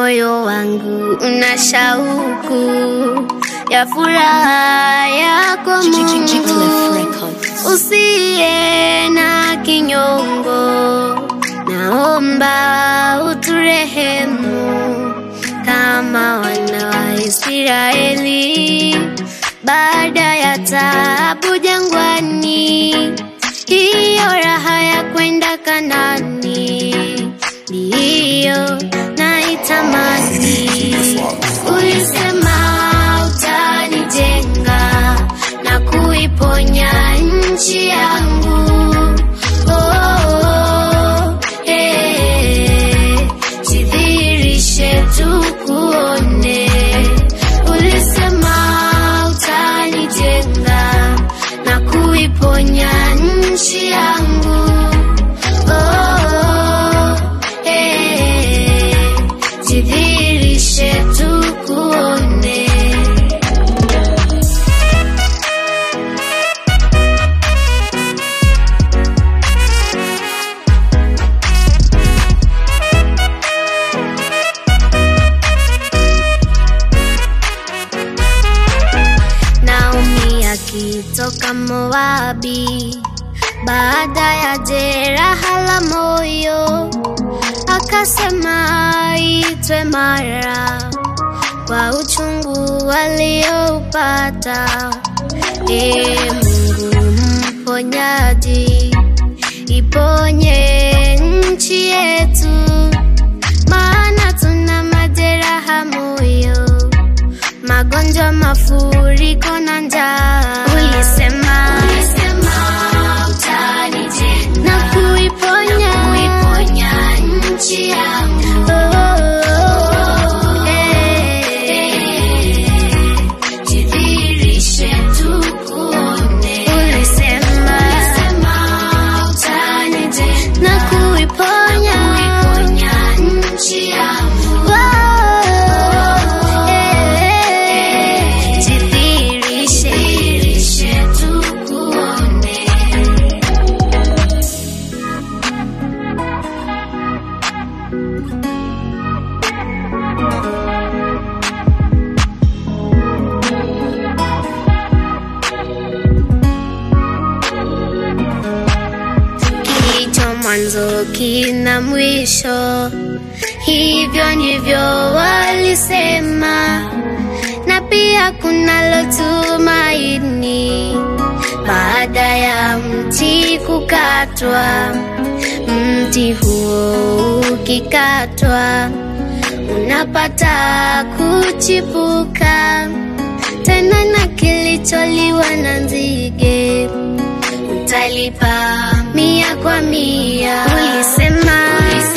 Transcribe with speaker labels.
Speaker 1: moyo wangu una shauku ya furaha yako Mungu, usiye na kinyongo, naomba uturehemu kama wana wa Israeli baada ya taabu jangwani, hiyo raha ya kwenda Kanani ndiyo naitamani. Ulisema utanijenga na kuiponya nchi yangu. Oh, eh, jidhihirishe tukuone. Ulisema utanijenga na kuiponya nchi yangu. Oh, eh, jidhihirishe tukuone. Naomi akitoka Moabi baada ya jeraha la moyo, akasema itwe Mara kwa uchungu alioupata. E Mungu mponyaji, iponye nchi yetu, maana tuna majeraha moyo magonjwa, mafuriko na njaa. Ulisema, na kuiponya nchi yangu. Oh, eh, jidhihirishe tukuone. Ulisema, na kuiponya nchi yangu. Oh, eh, jidhihirishe tukuone. kilicho mwanzo kina mwisho, hivyo ndivyo walisema, na pia kunalo tumaini baada ya mti kukatwa. Mti huo ukikatwa, unapata kuchipuka tena, na kilicholiwa na nzige utalipa mia kwa mia. Ulisema,